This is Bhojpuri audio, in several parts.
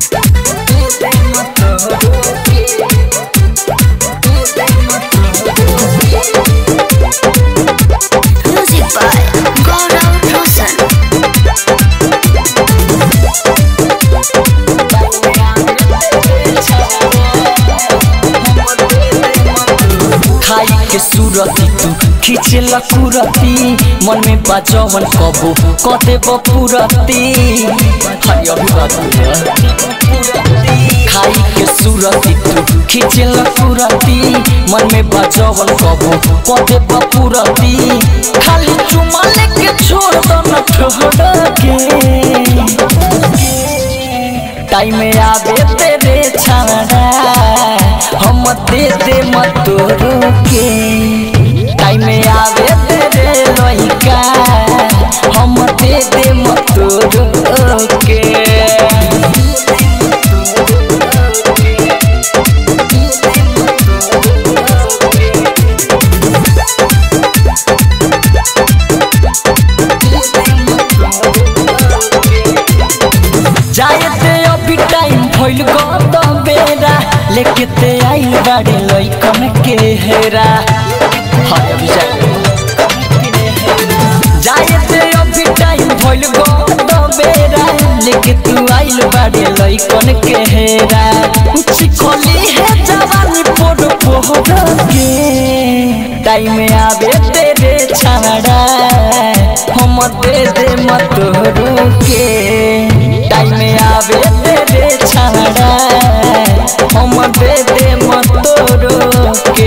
Music by Gaurav Roshan. खाई के सूरती तू खींचे लकुरती मन में बाजवन कबो कदे बपुरती हरी अभिवादन खाई के सूरती तू खींचे लकुरती मन में बाजवन कबो कदे बपुरती खाली चुमा लेके छोड़ दो न ठहर के टाइम आवे तेरे छाड़ा हम दे दे मत रोके टाइम आवे तेरे लइका हम दे दे मत रोके जाए ते अभी टाइम भइल गत बेरा लेके ते आइल बाड़े लइकन के हेरा हाय अभी जाए जाए ते अभी टाइम भइल गत बेरा लेके तू आइल बाड़े लइकन के हेरा चिखली है जवानी पोड़ पोड़ के टाइम आवे तेरे छाड़ा हम दे दे मत रोके टाइम आवे तेरे छाड़ा हम दे दे मत रोके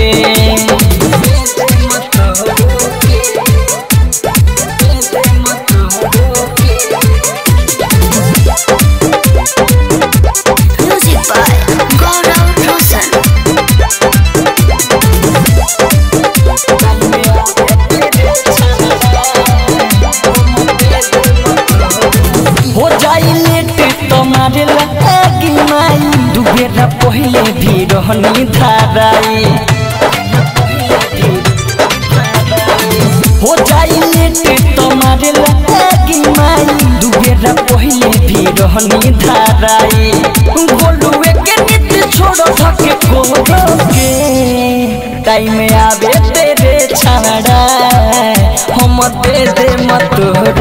Music by Gaurav Roshan. हो जाई लेट तुम्हारे लगी माई दुबेरा पहले भी रहनी धाराई हो जाई लेट तुम्हारे लगी माई दुबेरा पहले भी रहनी धाराई गोलुए के नीति छोड़ धके कोरोगे टाइम आवे तेरे छाड़ा हम दे दे मत